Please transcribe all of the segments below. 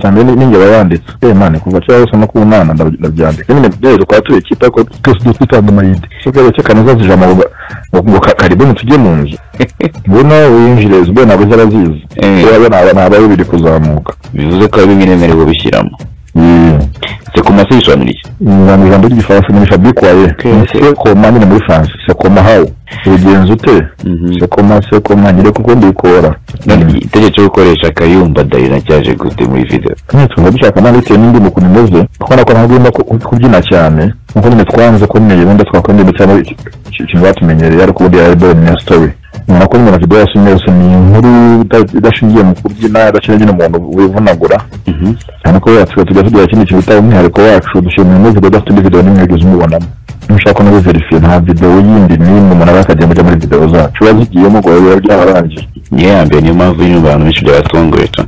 cyane n'inge yanditse eh mane kuva cyangwa se no ku mwana ndabyandika nyine byezo kwa tuye kita ko twese dufitanye amayidi cyangwa se kanaza zija mu ngo karibu tujye mu nzu mbona winjire zwe ntabwo zarazizi Eh. yabona abana abaye biri kuzamuka bivuze ko bibinemerewe bishyiramo se ku masobanura iki mu ijambo ry'igifaransa muri fabrique waye se koma nyine muri france se koma hawo ubigenza ute Mhm. se koma se koma nyine kuko ndikora none itegeko cyo gukoresha akayumba darina cyaje gute muri video tuba dushaka nta bitewe n'indi mu kuntu imeze kuko nako ntabwo ugomba ku- kubyina cyane kuko nyine twanze ko nyine wenda twakora ndetse cyangwa iki- iki- ikintu batumenyereye ariko ubundi yari bari na story nyuma ko nyine video yose imeze ni inkuru ida- idashingiye mu kubyina idashingiye nyine umuntu wivunagura cyane ko tugahita tujya tugira ikindi kintu bita umwihariko wacu dushimira umuvugo udafite indi video n'imwe yagize umubonamo nushaka no biverifiye nta video yindi n'imwe umuntu aba yakajya kujya muri video zacu biba zigiyemo ngo biba byabarangiye niyo ya mbere niyo mpamvu iri mu bantu benshi byabasongoreta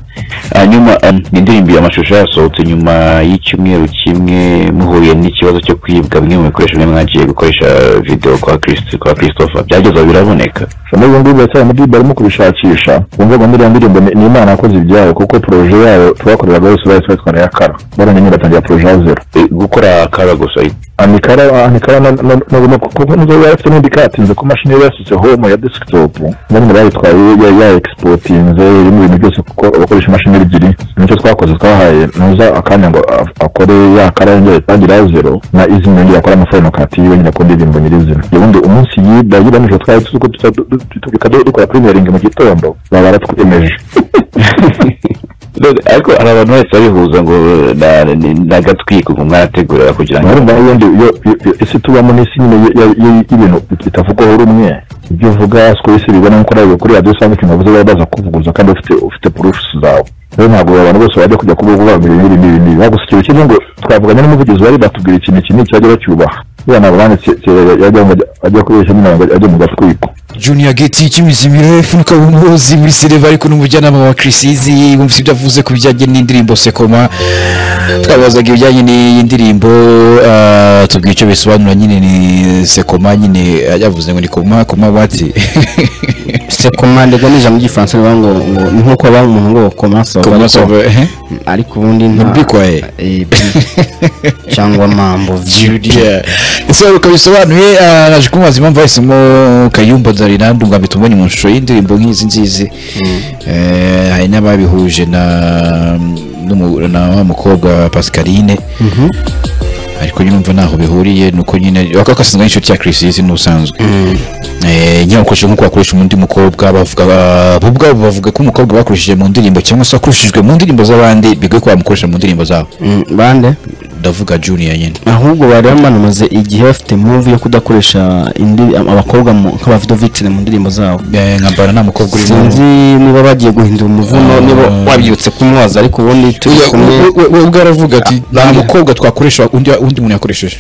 hanyuma um, ni indirimbo amashusho yasohotse nyuma y'icyumweru kimwe muhuye n'ikibazo cyo kwibwa bimwe mu bikoresho bimwe mwagiye gukoresha video kwa Christ, kwa christopher byageza biraboneka Soma ibyo ngibyo cyane muri barimo kubishakisha wumva ngo ndiya ndirimbo ni ni imana yakoze ibyayo kuko poroje yayo twakoreraga yose bari twitwara ya kara baranye nyine batangira poroje ya zero E, gukora kara gusa amikara amikara no no- no- no- kuko nizo yari afite n'indi katinze ko mashini yari yasutse home ya desktop nyine bayitwaye ya- ya exportinze irimo ibintu byose kuko abakoresha imashini ebyiri nicyo twakoze twahaye nuza akanya ngo a- akore ya kara yongere itangire ya zero na izina yongere akore amafaranga kati yiwe nyine ku ndirimbo nyirizina iyo bundi umunsi yida yida nijoro twari tuzi ko tuza- du- du- tubyuka du- dukora premiering mu gitondo baba baratwemeje None, ariko hari abantu bahise babihuza ngo na- ni- n'agatwiko ngo mwarategura kugira ngo urumva iyo ndi- iyo- iyo- iyo- isi tubamo n'isi nyine y- y- y- y'ibintu bitavugwaho rumwe ibyo uvuga siko isi bibona nk'uko nawe kuri radiyo usanga ikintu wavuze baba baza kuvuguruza kandi ufite ufite purufusi zawe rero ntabwo abantu bose bajya kujya kuvuga ngo ibi n'ibi n'ibi n'ibi gusa ikintu kimwe ngo twavuganye n'umuvugizi wari batubwira ikintu iki n'iki bajya bacyubaha buriya ntabwo banditse yajya ajya kubeshya nyine ngo ajye mu gatwiko junior geti cy'imizimiro ifunika ubumozi muri sereva ariko n'umujyanama wa kirisizi wumvise ibyo avuze ku bijyanye n'indirimbo sekoma twabazaga ibijyanye n'iyi ndirimbo ah, tubwira icyo bisobanura nyine ni sekoma nyine ah, yavuze ngo ni koma koma bati se komande ubwo ni ijambo ry'igifaransa rivuga ngo ngo ni nk'uko baba umuntu ngo koma sova koma ariko- sova ehe. ariko ubundi nta urwikwaye. Eh, bi- cyangwa mambo Julia ese ukabisobanuye ah, naje kumubaza impamvu bahisemo kayumba darina ndumva mbitubonye mu shusho y'indirimbo nk'izi nzizi Eh, hari n'ababihuje na n'umu- na wa mukobwa pascaline ariko nyine umva ntaho bihuriye ni uko nyine bakaba bakasanzwe n'inshuti ya kirisizi n'ubusanzwe Eh, nyine bakoresheje nk'uko bakoresha undi mukobwa bavuga bo ubwabo bavuga ko umukobwa bakoresheje mu ndirimbo cyangwa se wakoreshejwe mu ndirimbo z'abandi bigoye ko bamukoresha mu ndirimbo zabo Mm, bande ndavuga junior nyine ahubwo bari bamanamaze igihe bafite move yo kudakoresha indi- abakobwa mu- nk'abavido vitine mu ndirimbo zabo Eh, nkambara nta mukobwa urimo sinzi niba bagiye guhindura umuvuno niba wabyutse kumwaza ariko ubundi turi kumwe we ubwo aravuga ati nta mukobwa twakoresha undi undi muntu yakoresheje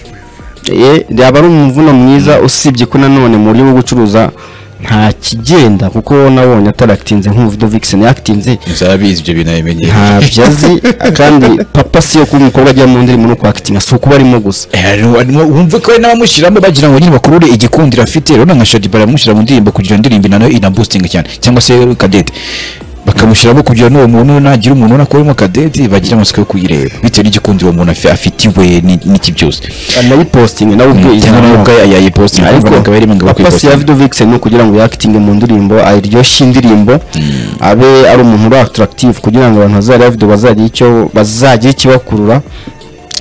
Eh, yaba ari umuvuno mwiza usibye ko nanone mu buryo bwo gucuruza nta kigenda kuko nabonye atarakitinze nk'umuvudo vixen yakitinze nzabizi ibyo bintu abimenyera ntabyo azi kandi papa siyo kuba umukobwa ajya mu ndirimbo no kwakitinga si ukuba arimo gusa wumve ko hari n'abamushyiramo bagira ngo nyine bakurure igikundiro afite rero nka shadi baramushyira mu ndirimbo kugira ngo indirimbo nayo inaboostinga cyane cyangwa se kadete bakamushyiramo kugira ngo n'uwo muntu nagira umuntu ubona ko arimo kadete bagira amatsiko yo kuyireba bitewe n'igikundiro uwo muntu afi- afitiwe ni- n'iki byose anayipositinge nawe ubwe cyangwa nawe ubwayo yayipostinga ariko akaba yarimo ngo papa siyo ya bakwipostinga video vixen ni ukugira ngo yakitinge mu ndirimbo aryoshye indirimbo abe ari umuntu uri attractive kugira ngo abantu bazareba video bazagira icyo bazagira ikibakurura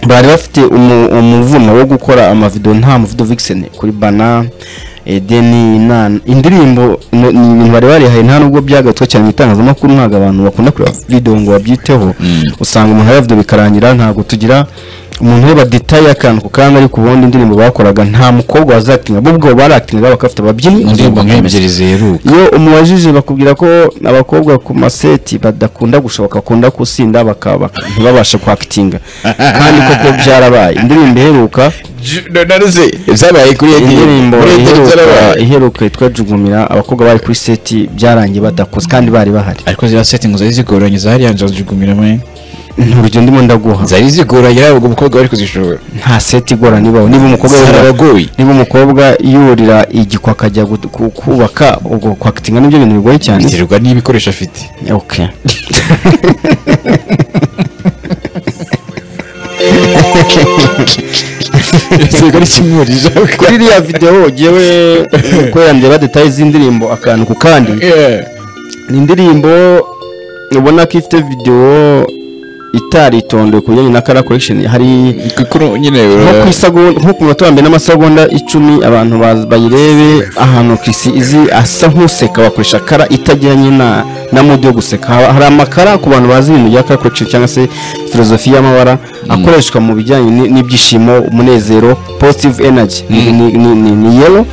bari bafite umu- umuvuno wo gukora amavido nta muvido vixen kuri bana edeni inana indirimbo no- ni ibintu bari barihaye nta nubwo byagarutswe cyane mu itangazamakuru ntabwo abantu bakunda kureba video ngo babyiteho usanga umuntu areba video bikarangira ntabwo tugira umuntu ureba detaye akantu ku kandi ariko ubundi indirimbo bakoraga nta mukobwa wazakitinga bo ubwo barakitinga bakafite ababyinnyi mu ndirimbo nk'ebyiri ziheruka iyo umubajije bakubwira ko abakobwa ku maseti badakunda gushoboka bakunda gusinda bakaba ntibabasha kwakitinga kandi koko byarabaye indirimbo iheruka naruze zabaye kuri indirimbo iheruka iheruka yitwa jugumira abakobwa bari kuri seti byarangiye badakoze kandi bari bahari ariko ziriya setingi zari zigoranye zariya nzu zigumira muri urugendo ndimo ndaguha zari zigoranye yaba umukobwa wari kuzishobora nta seti igorana ibaho niba umukobwa yurira- zarabagoye niba umukobwa yurira igikwa akajya gut- ku- kubaka ubwo kwakitinga nibyo bintu bigoye cyane biterwa n'ibikoresho afite okay yego ari kimwe muri jaka kuri iriya videwo ngewe umukorera njye badetaye iz'indirimbo akantu ku kandi ni indirimbo ubona ko ifite videwo itaritondewe ku bijyanye na kara korekisheni hari kuko nyine nko ku isagonda nko ku munota wa mbere n'amasegonda icumi abantu baz- bayirebe ahantu kisi izi asa nk'useka bakoresha kara itajyanye na na mudi yo guseka Haba- hari amakara ku bantu bazi ibintu bya kara korekisheni cyangwa se filozofi y'amabara akoreshwa mu bijyanye ni- n'ibyishimo umunezero positive energy ni- ni- ni- ni- ni yellow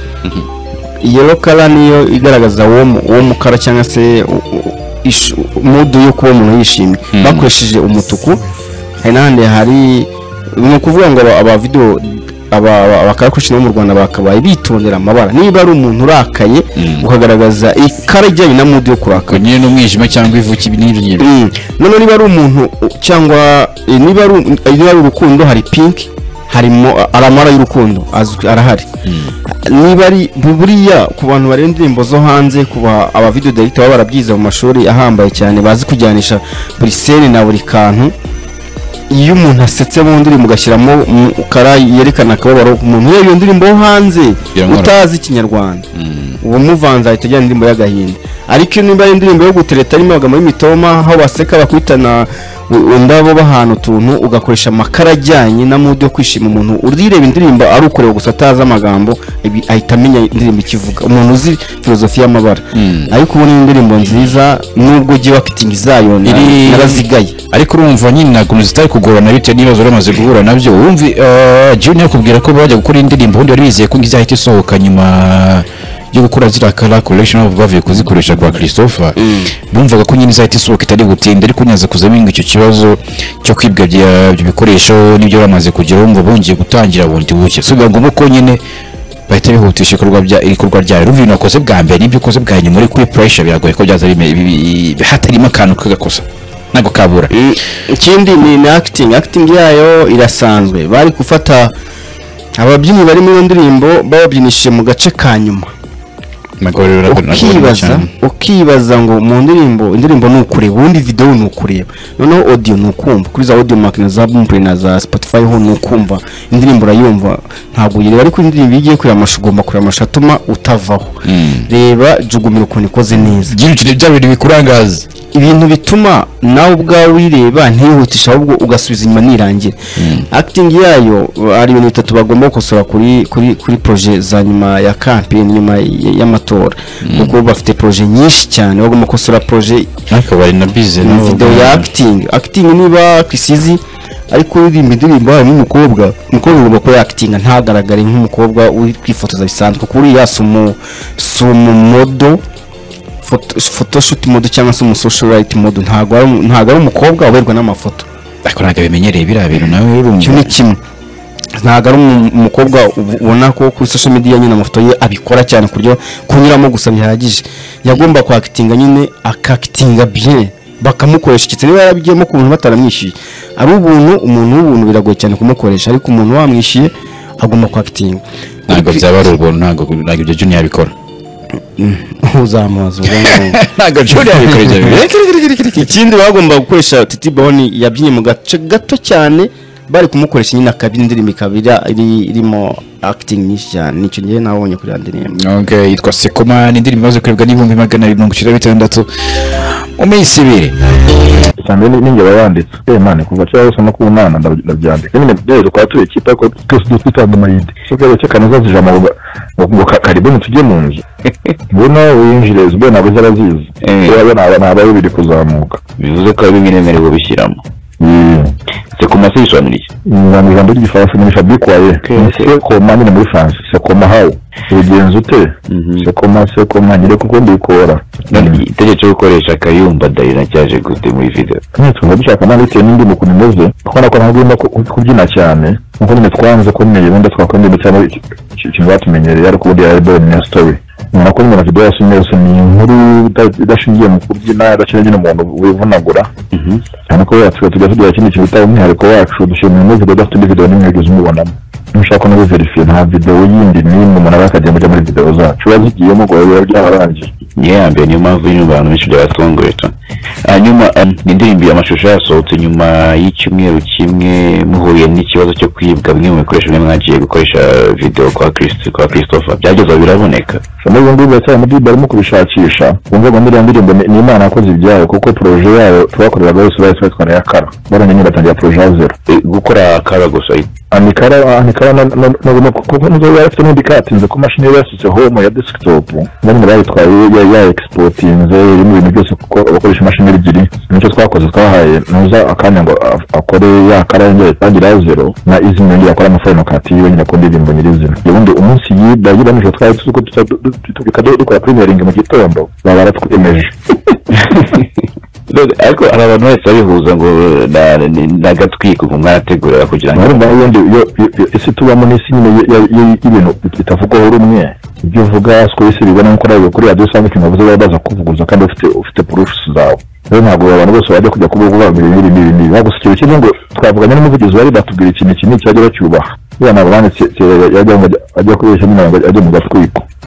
yellow kara niyo igaragaza uwo mu- uwo mukara cyangwa se u- u- ish- mudu yo kuba umuntu yishimye bakoresheje umutuku hari n'ahandi hari ni ukuvuga ngo aba- aba video aba- aba- abakarakoresha bo mu rwanda bakabaye bitondera amabara niba ari umuntu urakaye ukagaragaza ikara ijyanye na mudu yo kurakara nyine n'umwijima cyangwa ivu kibinirye Mm. noneho niba ari umuntu u- cyangwa eh, niba ari u- eh, niba ari urukundo hari pinki harimo ari amara y'urukundo azwi- arahari niba ari bu- buriya ku bantu bareba indirimbo zo hanze ku ba aba video director baba barabyize mu mashuri ahambaye cyane bazi kujyanisha buri seri na buri kantu iyo umuntu asetse mu ndirimbo ugashyiramo mm, kara yerekana akababaro umuntu ureba iyo ndirimbo yo hanze Biramworohera. utazi ikinyarwanda uwo muvanze ahita ajyana indirimbo y'agahinda ariko iyo nimba ari indirimbo yo gutereta irimo amagambo y'imitoma aho baseka bakubitana u- indabo bahana utuntu ugakoresha amakara ajyanye na mudu yo kwishima umuntu urireba indirimbo ari ukureba gusa atazi amagambo ibi- ahita amenya indirimbo ikivuga umuntu uzi filozofi y'amabara ariko ubu ni indirimbo nziza nubwo ugiye wakitingi zayo na- Iri- narazigaye ariko urumva nyine ntabwo zitari kugorana bitewe n'ibibazo wari umaze guhura nabyo wumvi jya yakubwira ko bajya gukora indirimbo ubundi wari wizeye ko izahita isohoka nyuma yo gukora ziriya kara korekisheni bavuye kuzikoresha kwa christopher bumvaga ko nyine izahita isohoka itari gutinda ariko nyaza kuzaminga icyo kibazo cyo kwibwa bya- by'ibikoresho n'ibyo bamaze kugira wumva bongeye gutangira bundi buke si biba ngombwa ko nyine bahita bihutisha ibikorwa bya ibikorwa byayo urumva ibintu wakoze bwa mbere n'ibyo ukoze bwa nyuma uri kuri pressure biragoye ko byaza bime- bi- bi- hatarimo akantu k'agakosa ntabwo kabura Mm, ikindi ni ni acting acting yayo irasanzwe bari gufata ababyinnyi bari muri iyo ndirimbo bababyinishije mu gace ka nyuma ukibaza ukibaza ngo mu ndirimbo indirimbo ni ukureba ubundi videwo ni ukureba noneho audio ni ukumva kuri za audio mark na za bumpure na za spotify ho ni ukumva indirimbo urayumva ntabwo uyireba ariko indirimbo iyo ugiye kureba amashusho ugomba kureba amashusho atuma utavaho reba jugumira ukuntu ikoze neza gira uti bya bintu bikurangaza ibintu bituma nawe ubwawe uyireba ntiyihutishe ahubwo ugasubiza inyuma nirangire acting yayo hari ibintu bitatu bagomba gukosora kuri kuri kuri proje za nyuma ya kampeni nyuma y- y'amatora kuko bafite proje nyinshi cyane bagomba gukosora proje akaba ari na bize na video ya acting acting niba kisizi ariko uririmba indirimbo harimo umukobwa umukobwa ugomba kuba yakitinga ntagaragare nk'umukobwa uri kwifotoza bisanzwe kuko uriya si umu si umumodo photo- photoshoot modo cyangwa se umusocialite modo ntabwo ari umu- ntabwo ari umukobwa uberwa n'amafoto ariko ntabwo bimenyereye biriya bintu nawe urumva icyo ni kimwe ntabwo ari umu- umukobwa ubu- ubona ko kuri social media nyine amafoto ye abikora cyane ku buryo kunyuramo gusa bihagije yagomba kwakitinga nyine akakitinga bien bakamukoresha ikitse niba yarabigiyemo ku buntu bataramwishyuye ari ubuntu umuntu w'ubuntu biragoye cyane kumukoresha ariko umuntu wamwishyuye agomba kwakitinga ntabwo byaba ari ubuntu ntabwo ntabwo ibyo junior yabikora uzamubaza ubwo ngubwo ntabwo junior yabikora ibyo bintu ikindi bagomba gukoresha titi boni yabyinnye mu gace gato cyane bari kumukoresha nyine akaba indirimbo ikaba iri- iri- irimo acting nyinshi cyane nicyo ngewe nabonye kuri ya ndirimbo Okay, yitwa sekoma ni indirimbo imaze kurebwa n'ibihumbi magana abiri mirongo icyenda na bitandatu mu minsi ibiri usanga ni- ninjye bayanditse eh mani kuva cyangwa se no ku mwana ndab- ndabyandika nyine rero kwa turi ikipe ariko twese duhita dutanga amayidi so rero cyo kanaza zije amabu ngo ngo ka- karibu nitujye mu nzu mbona winjire zibwe ntabwo zarazizi Eh. rero naba naba bibiri kuzamuka bivuze ko ari ibiremerewe bishyiramo se ku masi bisobanura iki na mu ijambo ry'igifaransa ni fabric waye se koma nyine muri france se koma how ubigenza ute se koma se koma nyire kuko mbikora None itegeko cyo gukoresha kayumba dayina cyaje gute muri video nitunga dushaka nawe bitewe n'indi ukuntu imeze kuko nako ntabwo ugomba ku- kubyina cyane nkuko nyine twanze kumenyera ubundi twakwemera ndetse cyangwa iki- iki- ikintu batumenyereye ariko ubundi yari bari na story umuntu akora umuntu video yose yose ni inkuru ida- idashingiye mu kubyina idashingiye nyine umuntu wivunagura cyane ko yatwe tujya tugira ikindi kintu bita umwihariko wacu dushimira ino video udafite indi video n'imwe ugeze umubonamo nushaka no verifiye nta video yindi n'imwe umuntu aba yakajya muri video zacu biba zigiyemo ngo biba byabarangiye niyo ya mbere niyo mpamvu nyine abantu benshi byabasongoye hanyuma um, ni indirimbo iyo amashusho yasohotse nyuma y'icyumweru kimwe muhuye n'ikibazo cyo kwibwa bimwe mu bikoresho bimwe mwagiye gukoresha video kwa Christ kwa Christopher byageza biraboneka Shamari ubu ngubu biracyari muri barimo kubishakisha wumva ngo ndiriya ndirimbo ni ni imana yakoze ibyayo kuko poroje yayo twakoreraga yose bahise batwara yakara barongeye nyine batangira poroje ya zero E, gukora kara gusa anikara anikara no no no- no- kuko nizo yari afite n'indi katinze ku mashini yari yasutse homo ya desktop nyine bayitwaye ya- ya exportinze irimo ibintu byose kuko abakoresha imashini ebyiri nicyo twakoze twahaye nuza akanya ngo a- akore yakara yongere itangire ya zero na izina yongere akore amafaranga kati yiwe nyine ku ndirimbo nyirizina ubundi umunsi yiba yiba nijoro twari tuzi ko tuza du- du- tubyuka du- dukora premiering mu gitondo baba baratwemeje None, ariko hari abantu bahise bihuza ngo na- ni- n'agatwiko ngo mwarategurira kugira ngo urumva ubundi iyo- iyo- iyo isi tubamo n'isi nyine ya- ya- ya- y'ibintu bitavugwaho rumwe ibyo uvuga siko isi bibona nk'uko nawe kuri radiyo usanga ikintu wavuze baba baza kuvuguza kandi ufite ufite proofs zawe rero ntabwo abantu bose bajya kujya kuvuga ngo babiri n'ibi n'ibi n'ibi bagusa ikintu kimwe ngo twavuganye n'umuvugizi wari batubwira ikintu iki n'iki bajya bacyubaha buriya ntabwo banditse yajya kubeshya nyine ngo ajye mu gatwiko